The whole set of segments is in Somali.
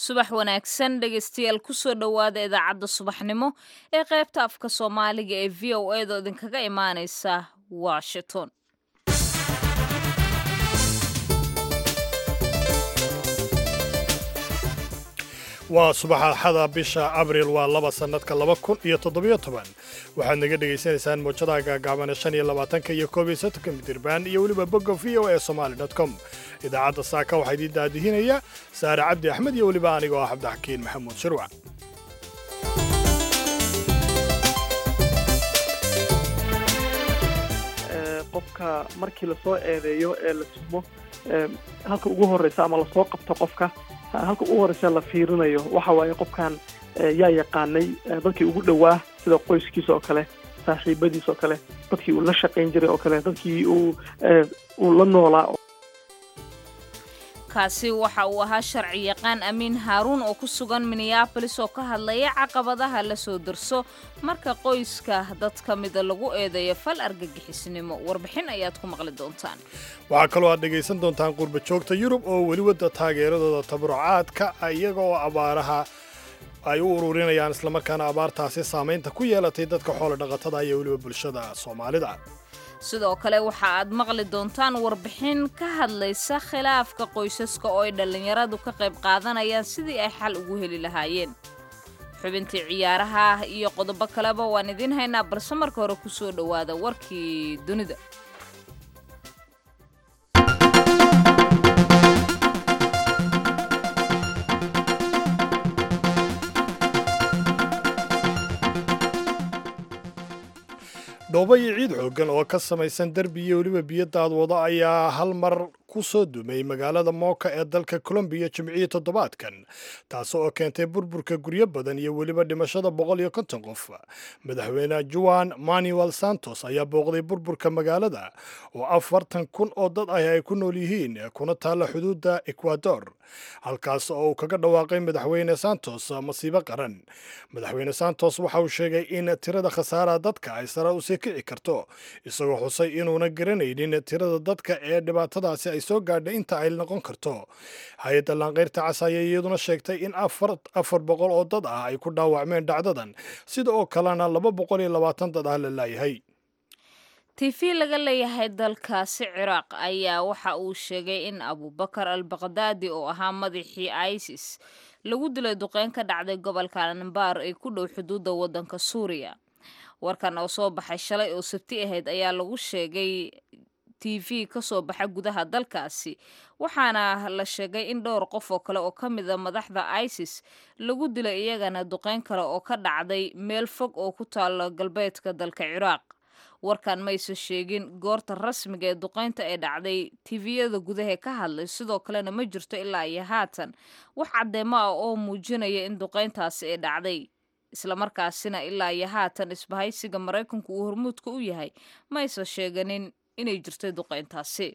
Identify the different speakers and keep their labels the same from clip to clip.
Speaker 1: subax wanaagsan dhegaystayaal kusoo dhowaada idaacadda subaxnimo ee qaybta afka soomaaliga ee v o edo idinkaga imaaneysa washington
Speaker 2: waa subaxaxada bisha abriil waa laba sannadka laba kun iyo toddobiyo toban waxaad naga dhegaysanaysaan muujadaha gaagaabana shan iyo labaatanka iyo koob iyo soddonka midirbaan iyo weliba bogga v o e somaali dot com idaacadda saaka waxaa idiin daadihinaya saare cabdi axmed iyo weliba anigoo ah cabdixakiin maxamuud shirwac
Speaker 3: qofka markii lasoo eedeeyo ee la tumo halka ugu horreysa ama lasoo qabto qofka halka ugu horreysa la fiirinayo waxa waaye qofkan yaa yaqaanay dadkii ugu dhowaa sida qoyskiisa oo kale saaxiibadiis oo kale dadkii uu la shaqayn jiray oo kale dadkii uu uu la noolaa
Speaker 1: kaasi waxa uu ahaa sharci yaqaan amiin haaruun oo ku sugan minneabolis oo ka hadlaya caqabadaha la soo darso marka qoyska dad ka mida lagu eedeeyo fal argagixisnimo warbixin ayaad ku maqli doontaan
Speaker 2: waxaa kaloo aad dhegaysan doontaan qurba joogta yurub oo weli wadda taageeradooda tabarucaadka iyaga oo abaaraha ay u ururinayaan islamarkaana abaartaasi saamaynta ku yeelatay dadka xoolo dhaqatada iyo weliba bulshada soomaalida
Speaker 1: sidoo kale waxa aad maqli doontaan warbixin ka hadlaysa khilaafka qoysaska oo ay dhallinyaradu ka qayb qaadanayaan sidii ay xal ugu heli lahaayeen xubintii ciyaaraha iyo qodobo kaleba waan idiin haynaa balse marka hore ku soo dhowaada warkii dunida
Speaker 2: dhoobo iyo ciid xooggan oo ka samaysan derbi iyo weliba biyo daadwado ayaa hal mar ku soo dumay magaalada mooka ee dalka colombiya jimcihii toddobaadkan taas oo keentay burburka guryo badan iyo weliba dhimashada boqol iyo konton qof madaxweyne juan manuel santos ayaa booqday burburka magaalada oo afartan kun oo dad ah ay ku nool yihiin kuna taalla xuduudda ecuador halkaas oo uu kaga dhawaaqay madaxweyne santos masiibo qaran madaxweyne santos waxa uu sheegay in tirada khasaaraha dadka ay sare usii kici karto isagoo xusay inuuna garanaynin tirada dadka ee dhibaatadaasi ay soo gaadhay inta ay noqon karto hay-adda laanqayrta cas ayaa iyaduna sheegtay in afar boqol oo dad ah ay ku dhaawacmeen dhacdadan sida oo kalena laba boqol iyo labaatan dad ah la laayahay
Speaker 1: tv laga leeyahay dalkaasi ciraaq ayaa waxa uu sheegay in abubakar al baqdaadi oo ahaa madaxii isis lagu dilay duqeyn ka dhacday gobolka anbar ee ku dhow xuduudda waddanka suuriya warkan oo soo baxay shalay oo sabti ahayd ayaa lagu sheegay t v ka soo baxa gudaha dalkaasi waxaana la sheegay in dhowr qof oo kale oo ka mida madaxda isis lagu dilay iyagana duqeyn kale oo ka dhacday meel fog oo ku taalo galbeedka dalka ciraaq warkan mayse sheegin goorta rasmiga ee duqeynta ee dhacday tiviyada gudaha ka hadlay sidoo kalena ma jirto ilaa iyo haatan wax caddeemo ah oo muujinaya in duqeyntaasi ay dhacday islamarkaasina ilaa iyo haatan isbahaysiga maraykanku uu hormuudka u yahay mayse sheeganin inay jirtay duqeyntaasi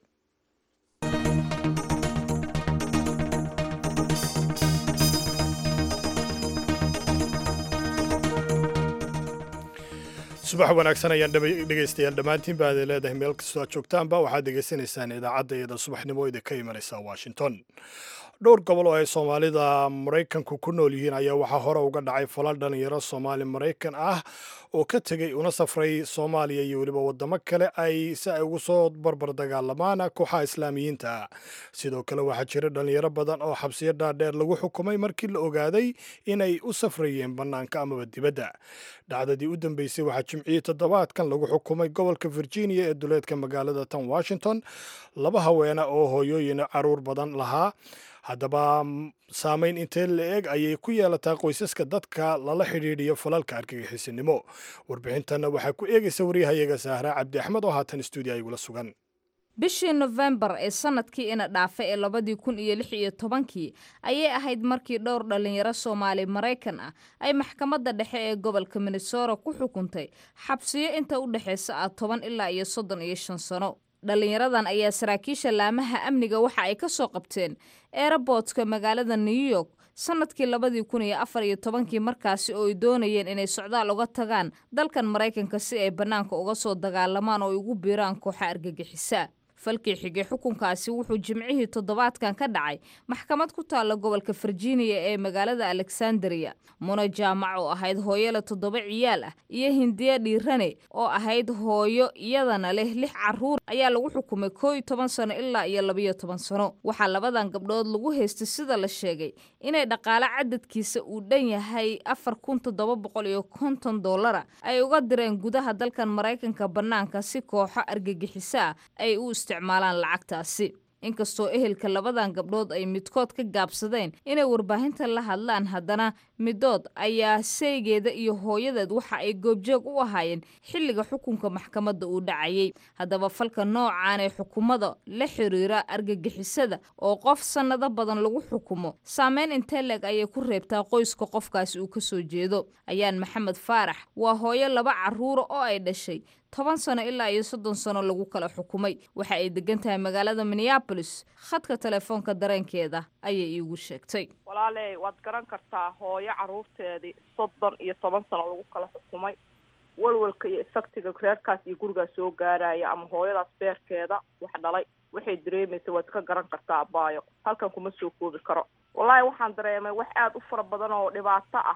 Speaker 2: subax wanaagsan ayaan dhegaystayaal dhammaantiin ba aday leedahay meel kastoo aad joogtaanba waxaad degaysanaysaan idaacadda iyada subaxnimo idin ka imanaysa washington dhowr gobol oo ay soomaalida maraykanku ku nool yihiin ayaa waxaa hore uga dhacay falal dhalinyaro soomaali maraykan ah oo ka tegey una safray soomaaliya iyo weliba waddamo kale ay si ay ugu soo barbar dagaalamaan kooxaha islaamiyiinta sidoo kale waxaa jira dhalinyaro badan oo xabsiyo dhaadheer lagu xukumay markii la ogaaday inay u safrayeen bannaanka amaba dibadda dhacdadii u dambeysay waxaa jimcihii toddobaadkan lagu xukumay gobolka virginia ee duleedka magaalada tan washington laba haweena oo hooyooyin caruur badan lahaa haddaba saamayn intee la eg ayay ku yeelataa qoysaska dadka lala xidhiidhiyo falalka argagixisinimo warbixintanna waxaa ku eegaysa waryahayaga saahra cabdi axmed oo haatan stuudiya igula sugan
Speaker 1: bishii nofembar ee sanadkii ina dhaafa ee labadii kun iyo lix iyo tobankii ayay ahayd markii dhowr dhallinyaro soomaali maraykan ah ay maxkamadda dhexe ee gobolka minnesota ku xukuntay xabsiyo inta u dhexaysa ah toban ilaa iyo soddon iyo shan sano dhallinyaradan ayaa saraakiisha laamaha amniga waxa ay ka soo qabteen eeraboodka magaalada new york sanadkii labadii kun iyo afar iyo tobankii markaasi oo ay doonayeen inay socdaal uga tagaan dalkan maraykanka si ay bannaanka uga soo dagaalamaan oo ay ugu biiraan kooxa argagixisa falkii xigay xukunkaasi wuxuu jimcihii toddobaadkan ka dhacay maxkamad ku taalla gobolka virginia ee magaalada alexandria muna jaamac oo ahayd hooyole toddoba ciyaal ah iyo hindiya dhiirane oo ahayd hooyo iyadana leh lix caruur ayaa lagu xukumay koo iyo toban sano ilaa iyo labayo toban sano waxaa labadan gabdhood lagu haystay sida la sheegay inay dhaqaale cadadkiisa uu dhan yahay afar kun toddoba boqol iyo konton dollara ay uga direen gudaha dalkan maraykanka bannaanka si kooxo argagixiso ah ay u isticmaalaan lacagtaasi inkastoo ehelka labadan gabdhood ay midkood ka gaabsadeen inay warbaahinta la hadlaan haddana midood ayaa saygeeda iyo hooyadeed waxa ay goobjoog u ahaayeen xilliga xukunka maxkamadda uu dhacayay haddaba falka noocan ee xukumada la xiriira argagixisada oo qof sannado badan lagu xukumo saameyn intee leeg ayay ku reebtaa qoyska qofkaasi uu ka soo jeedo ayaan maxamed faarax waa hooyo laba carruura oo ay dhashay toban sano ilaa iyo soddon sano lagu kala xukumay waxa ay degan tahay magaalada minneabolis khadka telefoonka dareenkeeda ayay iigu sheegtay
Speaker 4: walaaley waad garan kartaa hooyo carruurteedii soddon iyo toban sano lagu kala xukumay walwalka iyo isagtiga reerkaas iyo gurigaas soo gaaraya ama hooyadaas beerkeeda wax dhalay waxay dareemaysa waad ka garan kartaa abaayo halkan kuma soo koobi karo wallaahi waxaan dareemay wax aada u fara badan oo dhibaato ah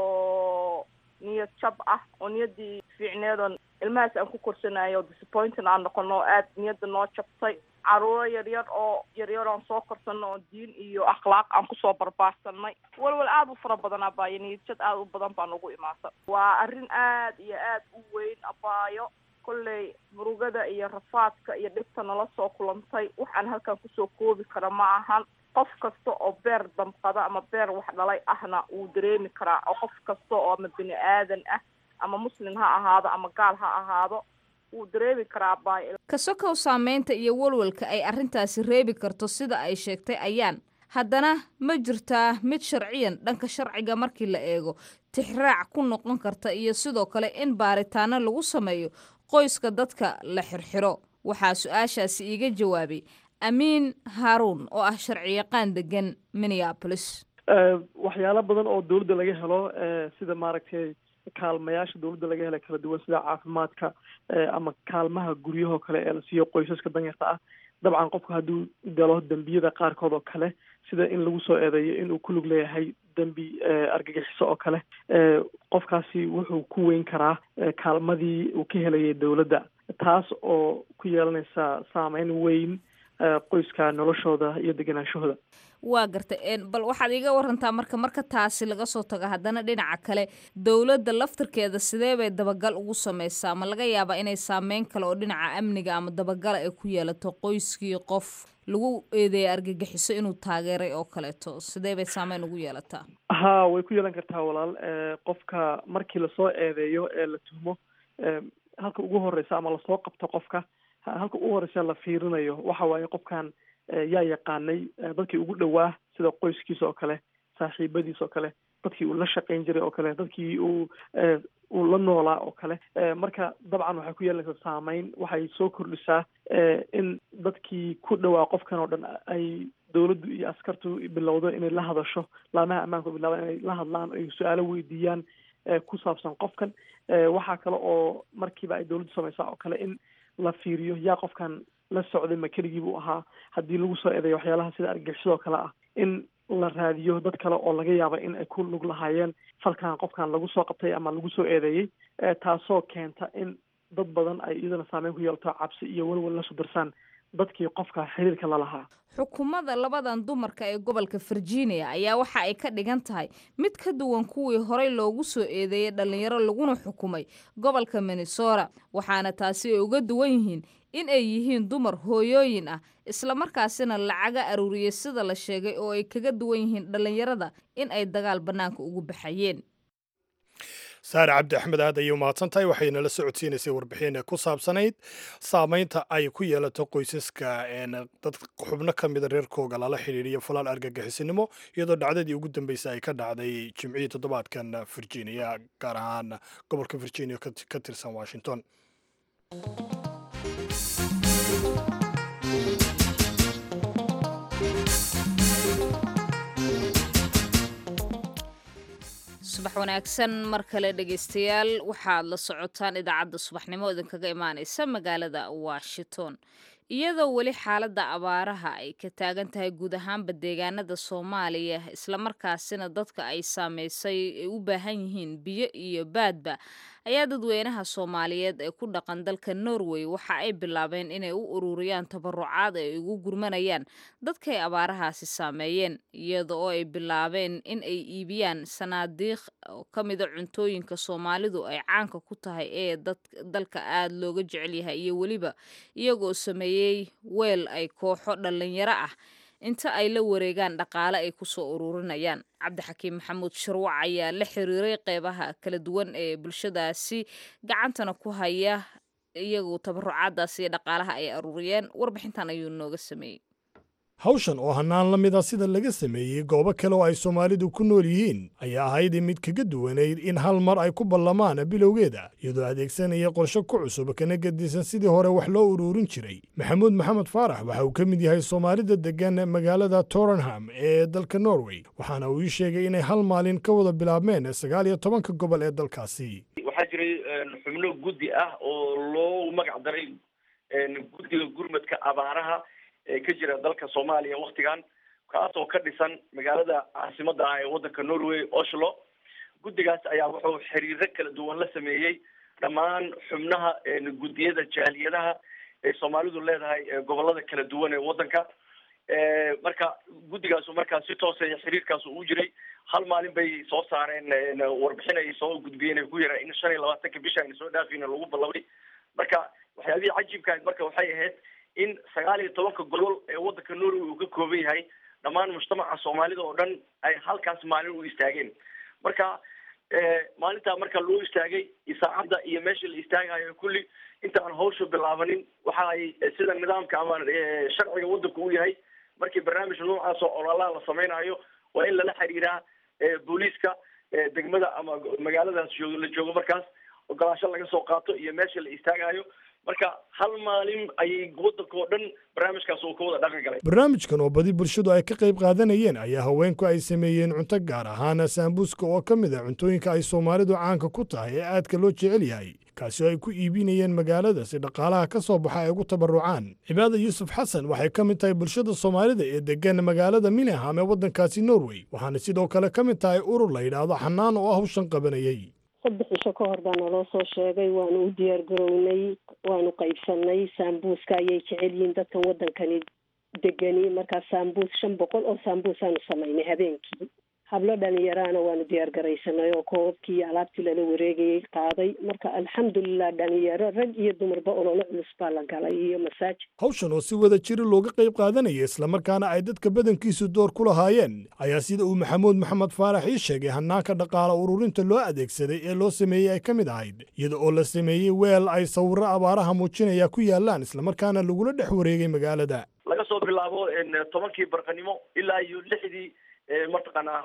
Speaker 4: oo niyad jab ah oo niyaddii fiicneedoon ilmahaas aan ku korsanayo o disappointing aan noqono oo aada niyadda noo jabtay caruuro yaryar oo yaryar aan soo korsano oo diin iyo akhlaaq aan kusoo barbaarsanay walwal aada u fara badan abaayo niyadjad aada u badan baa nagu imaata waa arrin aad iyo aad u weyn abaayo kolley murugada iyo rafaadka iyo dhibta nala soo kulantay waxaan halkan kusoo koobi kara ma ahan qof kasta oo beer damqada ama beer wax dhalay ahna wuu dareemi karaa oo qof kasta oo ama bini aadan ah ama muslim ha ahaado ama gaal ha ahaado wuu dareemi karaa baay
Speaker 1: kasokow saameynta iyo walwalka ay arrintaasi reebi karto sida ay sheegtay ayaan haddana ma jirtaa mid sharciyan dhanka sharciga markii la eego tixraac ku noqon karta iyo sidoo kale in baaritaano lagu sameeyo qoyska dadka la xirxiro waxaa su-aashaasi iiga jawaabay amiin haaruun oo ah sharciyaqaan degan minneabolis
Speaker 3: waxyaalo badan oo dawladda laga helo sida maaragtay kaalmayaasha dawladda laga hela kala duwan sida caafimaadka ama kaalmaha guryahoo kale ee la siiyo qoysaska danyarta ah dabcan qofku hadduu galo dembiyada qaarkood oo kale sida in lagu soo eedeeyo inuu ku lug leeyahay dembi argagixiso oo kale qofkaasi wuxuu ku weyn karaa kaalmadii uu ka helayay dawladda taas oo ku yeelanaysa saameyn weyn qoyska noloshooda iyo deganaanshahooda
Speaker 1: waa gartay bal waxaad iiga warantaa marka marka taasi laga soo tago haddana dhinaca kale dowladda laftirkeeda sidee bay dabagal ugu sameysaa ma laga yaabaa inay saameyn kale oo dhinaca amniga ama dabagala ay ku yeelato qoyskii qof lagu eedeeya argagixiso inuu taageeray oo kaleeto sidee bay saameyn ugu yeelataa
Speaker 3: ha way ku yeelan kartaa walaal qofka markii lasoo eedeeyo ee la tuhmo halka ugu horeysa ama lasoo qabto qofka halka ugu horeysa la fiirinayo waxa waaye qofkan yaa yaqaanay dadkii ugu dhowaa sida qoyskiisa oo kale saaxiibadiis oo kale dadkii uu la shaqayn jiray oo kale dadkii uu uu la noolaa oo kale marka dabcan waxay ku yeelanaysaa saameyn waxay soo kordhisaa in dadkii ku dhowaa qofkan oo dhan ay dawladdu iyo askartu bilowdo inay la hadasho laamaha ammaanku bilaabaan inay la hadlaan ay su-aalo weydiiyaan ku saabsan qofkan waxaa kale oo markiiba ay dawladdu samaysaa oo kale in la fiiriyo yaa qofkan la socday ma keligii buu ahaa haddii lagu soo eedeeyo waxyaalaha sida argagixisoo kale ah in la raadiyo dad kale oo laga yaaba in ay ku lug lahaayeen falkan qofkan lagu soo qabtay ama lagu soo eedeeyey taasoo keenta in dad badan ay iyadana saameyn ku yeelato cabsi iyo welwel la sudarsaan dadkii qofka xiriirka la lahaa
Speaker 1: xukuumadda labadan dumarka ee gobolka virginia ayaa waxa ay ka dhigan tahay mid ka duwan kuwii horey loogu soo eedeeyey dhallinyaro laguna xukumay gobolka minnesota waxaana taasi ay uga duwan yihiin in ay yihiin dumar hooyooyin ah islamarkaasina lacaga aruuriyey sida la sheegay oo ay kaga duwan yihiin dhallinyarada in ay dagaal bannaanka ugu baxayeen
Speaker 2: saare cabdi axmed aad ayay umahadsan tahay waxayna la socodsiinaysay warbixin ku saabsanayd saameynta ay ku yeelato qoysaska dad xubno ka mida reerkooga lala xidhiiriyo falaal argagixisinimo iyadoo dhacdadii ugu dambeysay ay ka dhacday jimcihii toddobaadkan virginia gaar ahaan gobolka virginia ka tirsan washington
Speaker 1: subax wanaagsan mar kale dhegaystayaal waxaad la socotaan idaacadda subaxnimo idinkaga imaaneysa magaalada washington iyadoo weli xaaladda abaaraha ay ka taagan tahay guud ahaanba deegaanada soomaaliya islamarkaasina dadka ay saameysay ay u baahan yihiin biyo iyo baadba ayaa dadweynaha soomaaliyeed ee ku dhaqan dalka norway waxa ay bilaabeen inay u ururiyaan tabarucaad ay ugu gurmanayaan dadkay abaarahaasi saameeyeen iyada oo ay bilaabeen in ay iibiyaan sanaadiiq ka mida cuntooyinka soomaalidu ay caanka ku tahay ee dalka aada looga jecel yahay iyo weliba iyagoo sameeyey weel ay kooxo dhallinyaro ah inta ay la wareegaan dhaqaale ay kusoo ururinayaan cabdixakiim maxamuud sharwac ayaa la xiriiray qeybaha kala duwan ee bulshadaasi gacantana ku haya iyagu tabarucaadaasi iyo dhaqaalaha ay aruuriyeen warbixintan ayuu nooga sameeyey
Speaker 2: hawshan oo hannaan la mid a sida laga sameeyey goobo kale oo ay soomaalidu ku nool yihiin ayaa ahayd mid kaga duwanayd in hal mar ay ku ballamaan bilowgeeda iyadoo adeegsanaya qorshe ku cusub kana gedisan sidii hore wax loo uruurin jiray maxamuud maxamed faarax waxa uu ka mid yahay soomaalida deggan magaalada torenham ee dalka norway waxaana uu ii sheegay inay hal maalin ka wada bilaabmeen sagaal iyo tobanka gobol ee dalkaasi
Speaker 5: waxaa jiray xubno guddi ah oo loo magac daray guddiga gurmadka abaaraha ee ka jira dalka soomaaliya waktigan kaasoo ka dhisan magaalada caasimada ah ee waddanka norway oslo guddigaas ayaa wuxuu xiriiro kala duwan la sameeyey dhammaan xubnaha guddiyada jaaliyadaha ee soomaalidu leedahay gobolada kala duwan ee waddanka marka guddigaasu markaa si toosa xiriirkaas uu jiray hal maalin bay soo saareen warbixin ay soo gudbiyeen ay ku yaraa in shan iyo labaatanka bisha ayna soo dhaafayna lagu ballabay marka waxyaabihii cajiibka marka waxay ahayd in sagaal iyo tobanka gobol ee waddanka norway uu ka kooban yahay dhammaan mujtamaca soomaalida oo dhan ay halkaas maalin u istaageen marka maalintaa marka loo istaagay isaacadda iyo meesha la istaagayo kulli inta aan hawsha bilaabanin waxa ay sida nidaamka ama sharciga waddanku u yahay markii barnaamij noocaas oo ololaha la samaynayo waa in lala xiriiraa booliiska degmada ama magaaladaas joog la joogo markaas ogolaasho laga soo qaato iyo meesha la istaagayo marka hal maalin ayay waddanka oo dhan barnaamijkaas uu ka wada dhaqan galay
Speaker 2: barnaamijkan oo badi bulshadu ay ka qayb qaadanayeen ayaa haweenku ay sameeyeen cunto gaar ahaana saambuuska oo ka mid a cuntooyinka ay soomaalidu caanka ku tahay ee aadka loo jecel yahay kaasi oo ay ku iibinayeen magaalada si dhaqaalaha ka soo baxa ay ugu tabarucaan cibaada yuusuf xasan waxay ka mid tahay bulshada soomaalida ee degan magaalada mineham ee waddankaasi norway waxaana sidoo kale ka mid tahay urur la yidhaahdo xanaan oo hawshan qabanayay
Speaker 6: saddex cisho ka hor baa naloo soo sheegay waanu u diyaar garownay waanu qaybsanay saambuuska ayay jecel yihiin dadkan waddankani degani markaa saambuus shan boqol oo saambuus aanu samaynay habeenkii hablo dhalinyaraana waanu diyaar garaysanay oo koobabkii iyo alaabtii lala wareegayay qaaday marka alxamdulilah dhalinyaro rag iyo dumarba ololo culus baa la galay iyo masaajid
Speaker 2: hawshan oo si wada jiri looga qayb qaadanaya islamarkaana ay dadka badankiisu door ku lahaayeen ayaa sida uu maxamuud maxamed faarax ii sheegay hanaanka dhaqaala ururinta loo adeegsaday ee loo sameeyey ay ka mid ahayd iyada oo la sameeyey weel ay sawirro abaaraha muujinaya ku yaalaan islamarkaana lagula dhex wareegay magaalada
Speaker 5: laga soo bilaabo tobankii barqanimo ilaa iyo lixdii mataqaanaa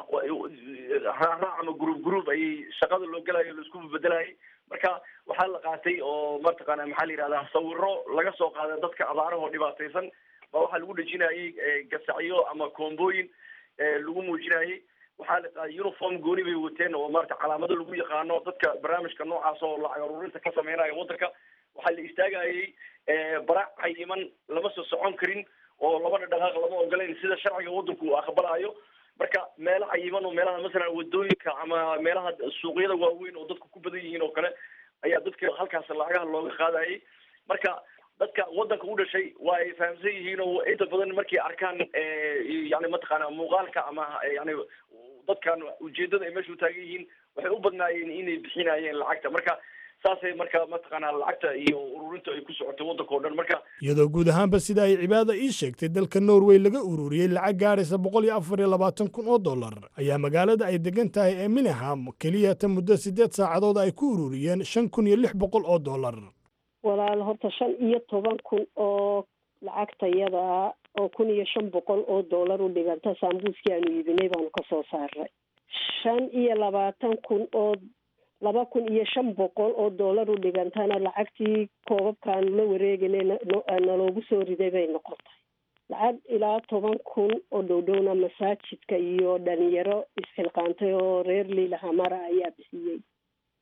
Speaker 5: raac ama group group ayay shaqada loo gelayo laisku bedelayay marka waxaa la qaatay oo mataqaana maxaa la yihahdaa sawiro laga soo qaaday dadka abaarahoo dhibaataysan baa waxaa lagu dhejinayay gasacyo ama koombooyin lagu muujinayay waxaa la qaaday uniform gooni bay wateen oo maarata calaamado lagu yaqaano dadka barnaamijka noocaas oo lacag aruurinta ka sameynaya waddanka waxaa la istaagayay barac cayiman lama soo socon karin oo labada dhaqaaq lama ogolayn sida sharciga waddanku uu aqbalayo marka meelo cayiman oo meelaha masalan wadooyinka ama meelaha suuqyada waaweyn oo dadku ku badan yihiin oo kale ayaa dadka halkaas lacagaha looga qaadayay marka dadka waddanka u dhashay waa ay fahamsan yihiin oo inta badan markay arkaan yani mataqaana muuqaalka ama yani dadkan ujeedada ay meesha u taagan yihiin waxay u badnaayeen inay bixinayeen lacagta marka saasay marka mataqaanaa lacagta iyo ururinta ay ku socotay waddanka o dhan marka
Speaker 2: iyadoo guud ahaanba sida ay cibaada ii sheegtay dalka norway laga ururiyey lacag gaadhaysa boqol iyo afar iyo labaatan kun oo dollar ayaa magaalada ay degan tahay ee mineham keliya ta muddo siddeed saacadood ay ku ururiyeen shan kun iyo lix boqol oo dollar
Speaker 6: walaal horta shan iyo toban kun oo lacagtayada oo kun iyo shan boqol oo dollar u dhiganta saambuuskii aanu iibinay baanu ka soo saaray shan iyo labaatan kun oo laba kun iyo shan boqol oo dollar u dhigantana lacagtii koobabkaanu la wareeganay naloogu soo riday bay noqotay lacag ilaa toban kun oo dhowdhowna masaajidka iyo dhalinyaro isxilqaantay oo reer liilahamara ayaa bixiyey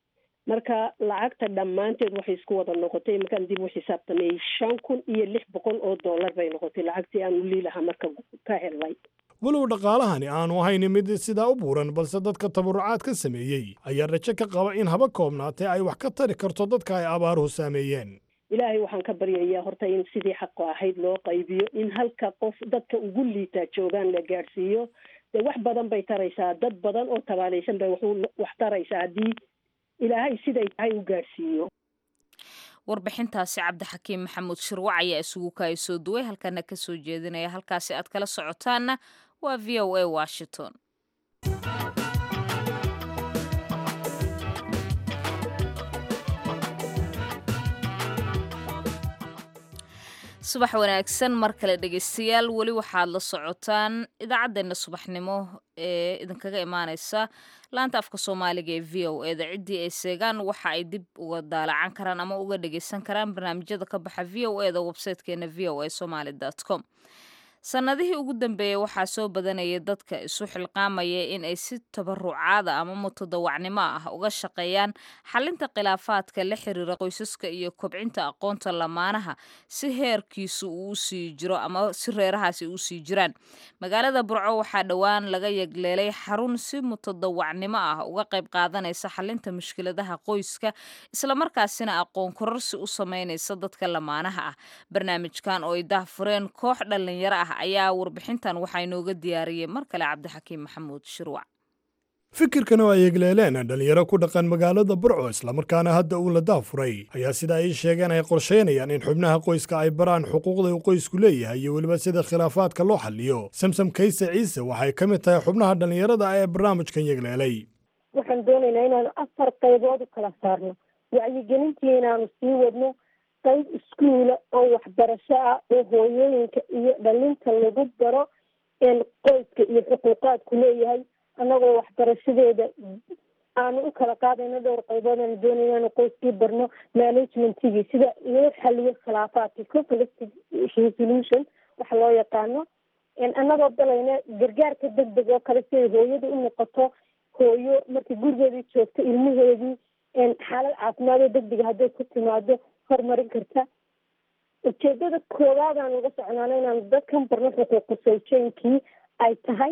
Speaker 6: marka lacagta dhammaanteed waxay isku wada noqotay markaan dib u xisaabtamayey shan kun iyo lix boqol oo dollar bay noqotay lacagtii aan u liilahaa marka ka helnay
Speaker 2: walow dhaqaalahani aanu ahayn mid sidaa u buuran balse dadka tabarucaad ka sameeyey ayaa rajo ka qaba in haba koobnaatee ay wax ka tari karto dadka ay abaaruhu saameeyeen
Speaker 6: ilaahay waxaan ka baryayaa horta in sidii xaqo ahayd loo qaybiyo in halka qof dadka ugu liitaa joogaan la gaadhsiiyo dee wax badan bay taraysaa dad badan oo tabaalaysan bay wax taraysaa haddii ilaahay siday tahay u gaadhsiiyo
Speaker 1: warbixintaasi cabdixakiim maxamuud shirwac ayaa isugu kaaya soo duway halkana ka soo jeedinaya halkaasi aad kala socotaanna waa v o a washington subax wanaagsan mar kale dhegeystayaal weli waxaad la socotaan idaacaddeenna subaxnimo ee idinkaga imaaneysa laanta afka soomaaliga ee v o eda ciddii ay seegaan waxa ay dib uga daalacan karaan ama uga dhageysan karaan barnaamijyada ka baxa v o eda websitekeena v o a somaly com sannadihii ugu dambeeyey waxaa soo badanayay dadka isu xilqaamaya in ay si tabarucaada ama mutadawacnimo ah uga shaqeeyaan xalinta khilaafaadka la xiriira qoysaska iyo kobcinta aqoonta lamaanaha si heerkiisu uu usii jiro ama si reerahaasi usii jiraan magaalada burco waxaa dhowaan laga yegleelay xarun si mutadawacnimo ah uga qayb qaadanaysa xalinta mushkiladaha qoyska islamarkaasina aqoon kororsi u sameynaysa dadka lamaanaha ah barnaamijkan oo ay dahfureen koox dhalinyaro ah ayaa warbixintan waxaa inooga diyaariyey mar kale cabdixakiim maxamuud shirwac
Speaker 2: fikirkan oo ay egleeleen dhalinyaro ku dhaqan magaalada burco islamarkaana hadda uu la daafuray ayaa sida ay sheegeen ay qorsheynayaan in xubnaha qoyska ay baraan xuquuqda uu qoysku leeyahay iyo weliba sida khilaafaadka loo xaliyo samsam kayse ciise waxay ka mid tahay xubnaha dhalinyarada ee barnaamijkan yegleelay
Speaker 7: waxaan doonaynaa inaanu afar qaybood u kala saarno wacyigelintii inaanu sii wadno qayb iskuula oo waxbarasho ah oo hooyooyinka iyo dhalinta lagu baro qoyska iyo xuquuqaadku leeyahay annagoo waxbarashadeeda aanu u kala qaadayno dhowr qaybood aanu doonay inaanu qoyskii barno managementigii sida loo xaliyo khilaafaadka conflict resolution waxa loo yaqaano annagoo dalayna gargaarka deg deg oo kale siday hooyada u noqoto hooyo markii gurigeedii joogto ilmaheedii xaalad caafimaad oo deg dega hadday ku timaado horumarin karta ujeedada koowaad aan uga socnaano inaanu dadkan barno xuquuqa sawjeenkii ay tahay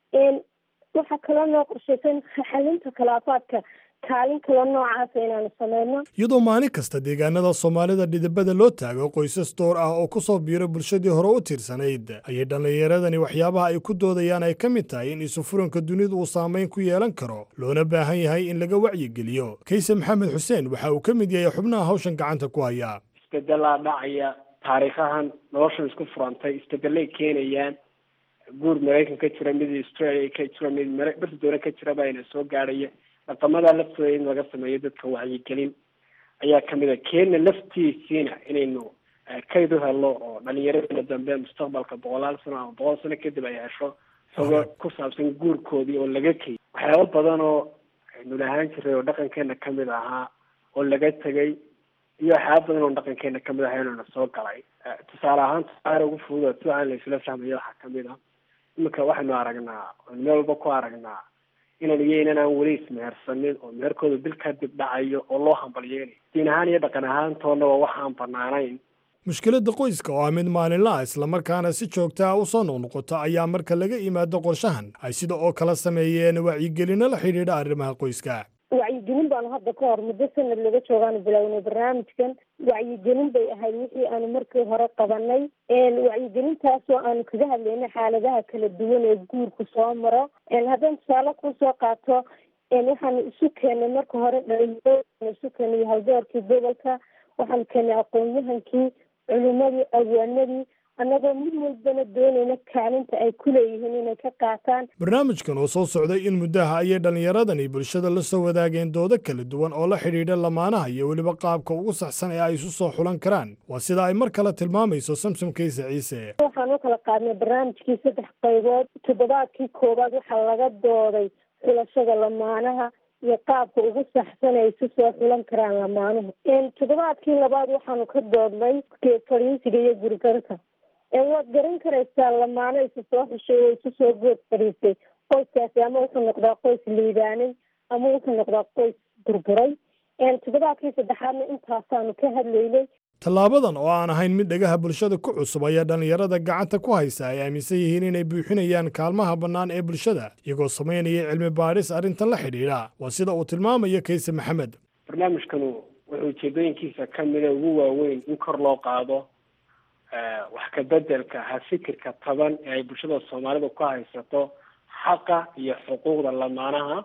Speaker 7: waxaa kaloo noo qorshaysan xalinta khilaafaadka kaalin kaloo noocaasa inaanu sameyno
Speaker 2: iyadoo maalin kasta deegaanada soomaalida dhidibada loo taago qoysas door ah oo ku soo biiro bulshadii hore u tiirsanayd ayay dhallinyaradani waxyaabaha ay ku doodayaan ay ka mid tahay in isufuranka dunidu uu saamayn ku yeelan karo loona baahan yahay in laga wacyigeliyo kayse maxamed xuseen waxa uu ka mid yahay xubnaha hawshan gacanta ku haya
Speaker 8: isbedelaa dhacaya taariikhahan noloshan isku furantay isbedelay keenayaan guur maraykan ka jira mid australia ka jira mid bardoona ka jira baana soo gaadhaya dhaqamada laftooda in laga sameeyo dadka wacyigelin ayaa kamid a keena laftiisiina inaynu kayd u helo oo dhalinyaradana dambe mustaqbalka boqolaal sano ama boqol sano kadib ay hesho xogo ku saabsan guurkoodii oo laga keyy waxyaaba badan oo aynu lahaan jiray oo dhaqankeena kamid ahaa oo laga tegay iyo waxyaaba badan oo dhaqankeena kamid ahaa inuna soo galay tusaale ahaan tusaale ugu fudud si aan la isla fahmayo waxaa kamid ah iminka waxaynu aragnaa meel walba ku aragnaa inaan iyo inan aan weli ismehersanin oo meherkooda bil kadib dhacayo oo loo hambalyeynayo diin ahaan iyo dhaqan ahaantoonaba waxaan banaanayn
Speaker 2: mushkiladda qoyska oo ah mid maalinla ah islamarkaana si joogta ah u soo noqnoqota ayaa marka laga yimaado qorshahan ay sida oo kala sameeyeen wacyigelino la xidhiidha arrimaha qoyska
Speaker 7: wacyigelin baanu hadda ka hor muddo sanad laga joogaanu bilownay barnaamijkan wacyigelin bay ahayd wixii aanu markii hore qabanay wacyigelintaasoo aanu kaga hadlaynay xaaladaha kala duwan ee guurku soo maro haddaan tusaale kusoo qaato waxaanu isu keenay marka hore dhalinyaro isu keenay haldoorkii gobolka waxaanu keenay aqoon-yahankii culimadii awaanadii annagoo mid walbana doonayna kaalinta ay ku leeyihiin inay ka qaataan
Speaker 2: barnaamijkan oo soo socday in muddaha ayay dhallinyaradani bulshada la soo wadaageen doodo kala duwan oo la xidhiidha lamaanaha iyo weliba qaabka ugu saxsan ee ay isu soo xulan karaan waa sida ay mar kale tilmaamayso samsom kayse ciise
Speaker 7: waxaan u kala qaadnay barnaamijkii saddex qaybood toddobaadkii koowaad waxaa laga dooday xulashada lamaanaha iyo qaabka ugu saxsan ay isu soo xulan karaan lamaanuhu toddobaadkii labaad waxaanu ka doodnay fadhiisiga iyo gurigarka waad garan karaysaa lamaano isu soo xushay oo isu soo good fadhiistay qoyskaasi ama wuxuu noqdaa qoys liibaanay ama wuxuu noqdaa qoys burburay toddobaadkii saddexaadna intaasaanu ka hadlaynay
Speaker 2: tallaabadan oo aan ahayn mid dhagaha bulshada ku cusub ayaa dhallinyarada gacanta ku haysa ay aaminsan yihiin inay buuxinayaan kaalmaha bannaan ee bulshada iyagoo samaynaya cilmi baadhis arrintan la xidhiidha waa sida uu tilmaamayo kayse maxamed
Speaker 8: barnaamijkanu wuxuu ujeedooyinkiisa ka mida ugu waaweyn in kor loo qaado wax ka bedelka ha fikirka taban ee ay bulshada soomaalida ku haysato xaqa iyo xuquuqda lamaanaha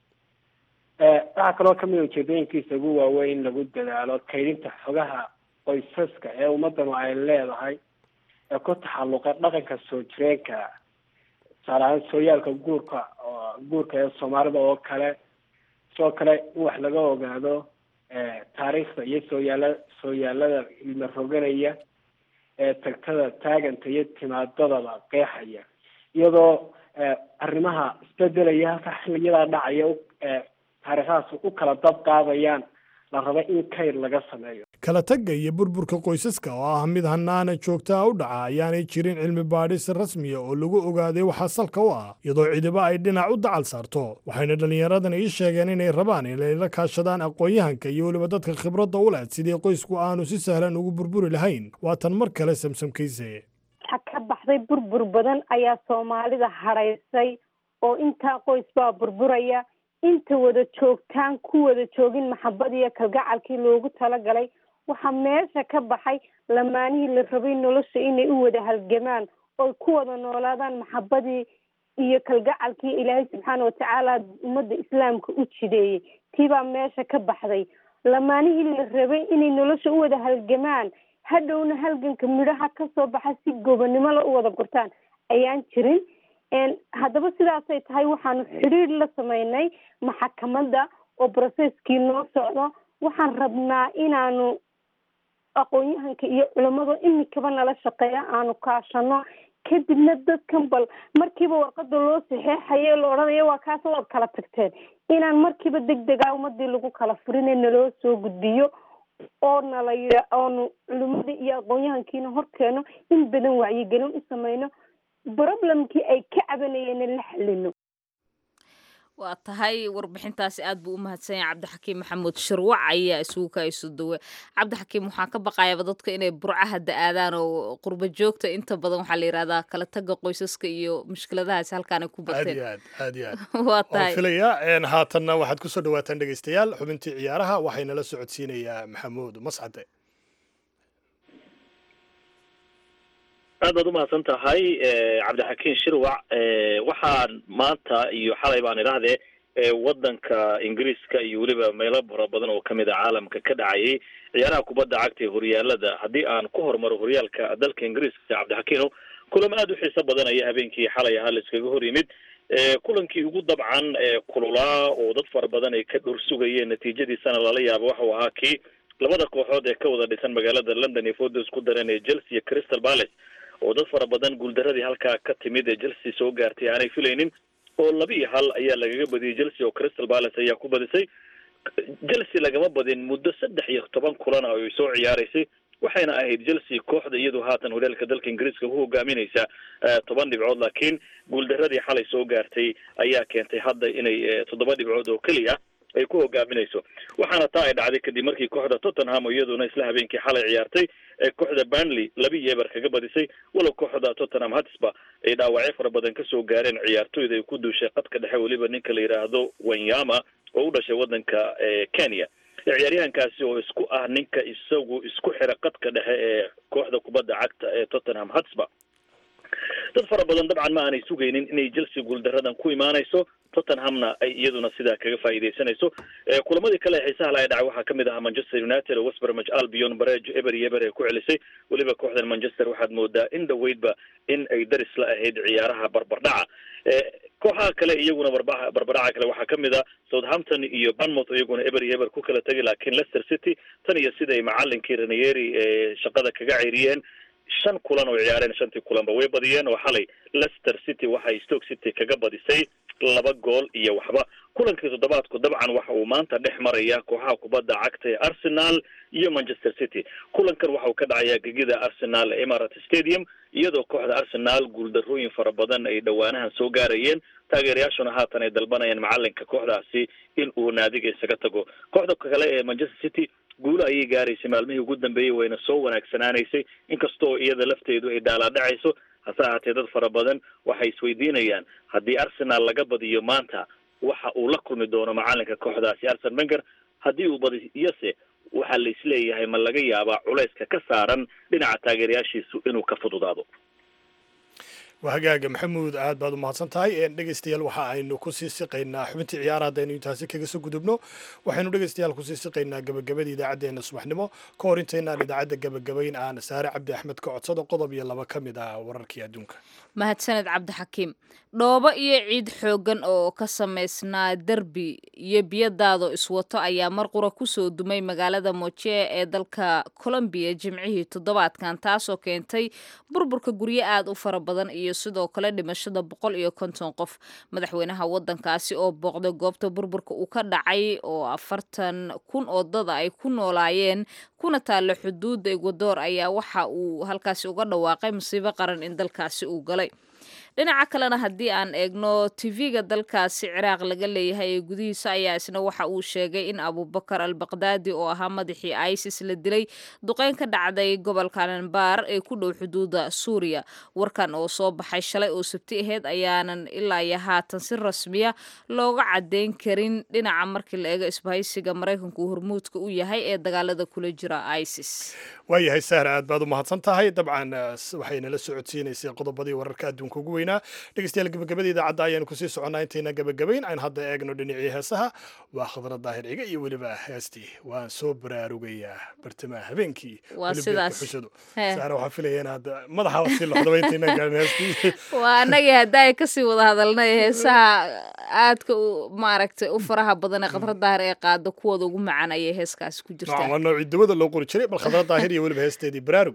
Speaker 8: waxaa kaloo kamida ujeedooyinkiisa ugu waaweyn in lagu dadaalo kaydinta xogaha qoysaska ee ummadanu ay leedahay ee ku taxalluqa dhaqanka soo jireenka tusaale ahaan sooyaalka guurka guurka ee soomaalida oo kale sidoo kale in wax laga ogaado taariikhda iyo sooyaala sooyaalada ilma roganaya ee tagtada taaganta iyo timaadadaba qeexaya iyadoo arrimaha isbedelaya halka xiliyadaa dhacaya taariikhahaas u kala dab qaadayaan la raba in kayr laga sameeyo
Speaker 2: kala tagga iyo burburka qoysaska oo ah mid hanaana joogtaa u dhaca ayaanay jirin cilmi baadhis rasmiya oo lagu ogaaday waxaa salka u ah iyadoo cidiba ay dhinac u dacal saarto waxayna dhallinyaradan ii sheegeen inay rabaan inay la kaashadaan aqoon-yahanka iyo weliba dadka khibradda u leh sidii qoysku aanu si sahlan ugu burburi lahayn waatan mar kale samsamkayse
Speaker 7: waxa ka baxday burbur badan ayaa soomaalida hadhaysay oo intaa qoys baa burburaya inta wada joogtaan ku wada joogin maxabad iyo kalgacalkii loogu talagalay waxaa meesha ka baxay lamaanihii la rabay nolosha inay u wada halgamaan oy ku wada noolaadaan maxabadii iyo kalgacalkii ilaahay subxaana watacaala ummadda islaamka u jideeyey tiibaa meesha ka baxday lamaanihii la rabay inay nolosha u wada halgamaan hadhowna halganka midhaha kasoo baxa si gobonnimo la u wada gurtaan ayaan jirin haddaba sidaasay tahay waxaanu xidhiir la sameynay maxakamadda oo brocesskii noo socdo waxaan rabnaa inaanu aqoon-yahanka iyo culamada imikaba nala shaqeeya aanu kaashano kadibna dadkan bal markiiba warqada loo saxeexayo la odhanayo waa kaas waad kala tagteen inaan markiiba deg dega ummadii lagu kala furine naloo soo gudbiyo oo nala oonu culimadii iyo aqoon-yahankiina horkeeno in badan wacyigelin u sameyno problemkii ay ka cabanayeen la xalino
Speaker 1: waa tahay warbixintaasi aad buu u mahadsan yahay cabdixakiim maxamuud shirwac ayaa isugu ka isu dawe cabdixakiim waxaan ka baqayaba dadka inay burcaha da-aadaan oo qurba joogta inta badan waxaa la yihahdaa kala taga qoysaska iyo mushkiladahaasi halkaanay ku
Speaker 2: aad
Speaker 1: bateen
Speaker 2: iyo aad aad iyo aad
Speaker 1: waa
Speaker 2: waan
Speaker 1: tahay
Speaker 2: filayaa haatanna waxaad ku soo dhawaataan dhegaystayaal xubintii ciyaaraha waxaynala socodsiinayaa maxamuud mascade
Speaker 9: aad baad umahadsan tahay cabdixakiin shirwac waxaan maanta iyo xalay baan idhaahdee wadanka ingiriiska iyo weliba meelo fara badan oo kamid a caalamka ka dhacayay ciyaaraha kubadda cagta ee horyaalada haddii aan ku hormaro horyaalka dalka ingiriiska cabdixakiino kulamo aada u xiiso badan ayaa habeenkii xalay ahaa la iskaga hor yimid kulankii ugu dabcan kululaa oo dad fara badan ay ka dhor sugayeen natiijadiisana lala yaabo waxau ahaa kii labada kooxood ee ka wada dhisan magaalada london iyo fooda isku dareen ee chelsea iyo crystal palace oo dad fara badan guuldaradii halkaa ka timid ee chelsea soo gaartay aanay filaynin oo laba iyo hal ayaa lagaga badiyey chelsea oo crystal palace ayaa ku badisay chelsea lagama badin muddo saddex iyo toban kulan ah oo ay soo ciyaaraysay waxayna ahayd chelsea kooxda iyadoo haatan horyaalka dalka ingiriiska ku hogaaminaysa toban dhibcood laakiin guuldaradii xalay soo gaartay ayaa keentay hadda inay toddoba dhibcood oo keliya ay ku hogaaminayso waxaana taa ay dhacday kadib markii kooxda tottenham oo iyaduna isla habeenkii xalay ciyaartay ee kooxda burnley laba iyo eber kaga badisay walow kooxda tottenham hotspur ay dhaawacyo fara badan kasoo gaareen ciyaartoyda ay ku duushay qadka dhexe weliba ninka la yidhaahdo wanyama oo u dhashay wadanka kenya ciyaaryahankaasi oo isku ah ninka isagu isku xira qadka dhexe ee kooxda kubadda cagta ee tottenham hotspur dad fara badan dabcan ma aanay sugaynin inay chelsea guuldaradan ku imaanayso tottenhamna ay iyaduna sidaa kaga faa'iidaysanayso kulamadii kale ee xiisaha la dhacay waxaa kamid ahaa manchester united oo westbermage albion barejo eber iyo eber ay ku celisay weliba kooxdan manchester waxaad moodaa in dhaweydba in ay daris la ahayd ciyaaraha barbardhaca kooxaha kale iyaguna barba barbardhaca kale waxaa kamid a southampton iyo banmouth iyaguna eber iyo eber ku kala tegay laakiin leicester city tan iyo sida ay macalinkii ranieri shaqada kaga ceyriyeen shan kulan oo ciyaareen shantii kulanba way badiyeen oo xalay leicester city waxay stoke city kaga badisay laba gool iyo waxba kulankii toddobaadku dabcan waxa uu maanta dhex maraya kooxaha kubadda cagta ee arsenal iyo manchester city kulankan waxa uu ka dhacayaa gegida arsenal ee emirat stadium iyadoo kooxda arsenal guuldarrooyin fara badan ay dhowaanahan soo gaarayeen taageerayaashuna haatan ay dalbanayaan macalinka kooxdaasi in uu naadiga isaga tago kooxda kale ee manchester city guulo ayay gaaraysay maalmihii ugu dambeeyey wayna soo wanaagsanaanaysay inkastoo iyada lafteedu ay dhaalaadhacayso hase ahaatee dad fara badan waxay isweydiinayaan haddii arsenal laga badiyo maanta waxa uu la kulmi doono macalinka kooxdaasi arsen wenger haddii uu badiyose waxaa la isleeyahay ma laga yaabaa culayska ka saaran dhinaca taageerayaashiisu inuu ka fududaado
Speaker 2: waa hagaaga maxamuud aad baad u mahadsan tahay dhegeystayaal waxa aynu kusii siqaynaa xubintii ciyaara haddaynu intaasi kaga soo gudubno waxaynu dhegeystayaal kusii siqaynaa gabagabada idaacaddeenna subaxnimo ka hor intaynaan idaacadda gabagabayn aan saare cabdi axmed ka codsado qodob iyo laba ka mid ah wararkii adduunka
Speaker 1: mahadsaned cabdixakiim dhoobo iyo ciid xooggan oo ka samaysnaa derbi iyo biyadaado iswato ayaa mar qura kusoo dumay magaalada moje ee dalka colombiya jimcihii toddobaadkan taasoo keentay burburka guryo aad u fara badan iyo sidoo kale dhimashada boqol iyo konton qof madaxweynaha wadankaasi oo booqday goobta burburka uu ka dhacay oo afartan kun oo dada ay ku noolaayeen kuna taalla xuduudda egwadoor ayaa waxa uu halkaasi uga dhawaaqay musiibo qaran in dalkaasi uu galay dhinaca kalena haddii aan eegno tv-ga dalkaasi ciraaq laga leeyahay ee gudihiisa ayaa isna waxa uu sheegay in abubakar al baqdaadi oo ahaa madaxii isis la dilay duqeyn ka dhacday gobolka anbar ee ku dhow xuduuda suuriya warkan oo soo baxay shalay oo sabti aheyd ayaanan ilaa iyo haatan si rasmiya looga cadeyn karin dhinaca markii la eego isbahaysiga maraykanku hormuudka u yahay ee dagaalada kula jira isis
Speaker 2: waayahay sahra aad baad u mahadsan tahay dabcan waxaynala socodsiinaysay qodobadii wararka adduunka ugu weynaa dhegeystayaal gabagabada idaacadda ayaanu kusii soconnaa intayna gabagabayn aan hadda eegno dhinacii heesaha waa khadra daahir ciga iyo weliba heestii waan soo baraarugayaa bartamaha habeenkii
Speaker 1: waa sidaas
Speaker 2: xusado sahra waxaa filaya inaad madaxa sii loxdaba intayna gaarin heestii
Speaker 1: waa annagii hadda ay kasii wada hadalnay heesaha aadka u maaragtay u faraha badan ee khadra daahir ee qaado kuwooda ugu macaan ayay heeskaasi ku jirtaa
Speaker 2: waa noocii dawada loo qori jiray bal khadra daahir iyo weliba heesteedii baraarug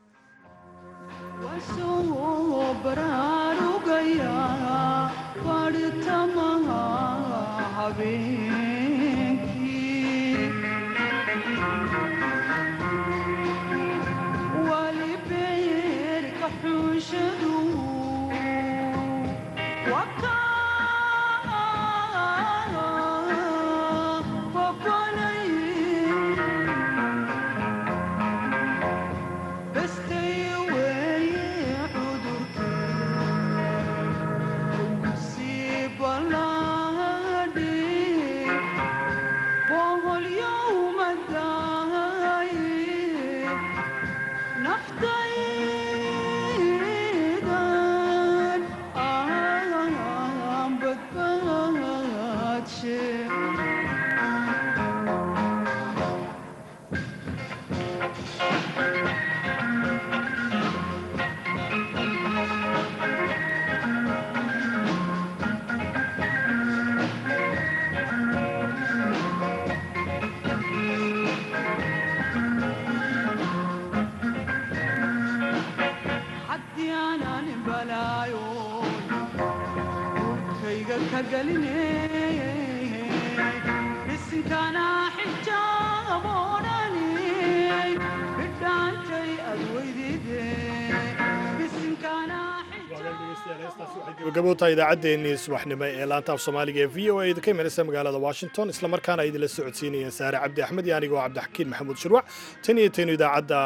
Speaker 2: gabagabowtaa idaacaddeenii subaxnimo ee laanta af soomaaliga ee v o a idinka imanaysa magaalada washington islamarkaana idinla socodsiinayeen saare cabdi axmed iyo anigoo cabdixakiin maxamuud shirwac tan iyo taynu idaacadda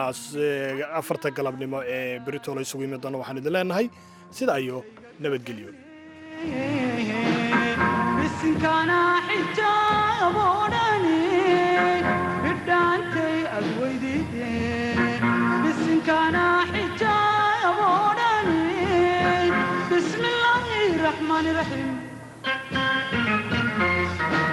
Speaker 2: afarta galabnimo ee beritoola isugu yimi doona waxaan idin leenahay sida iyo nabadgelyo
Speaker 10: الرحمن الرحيم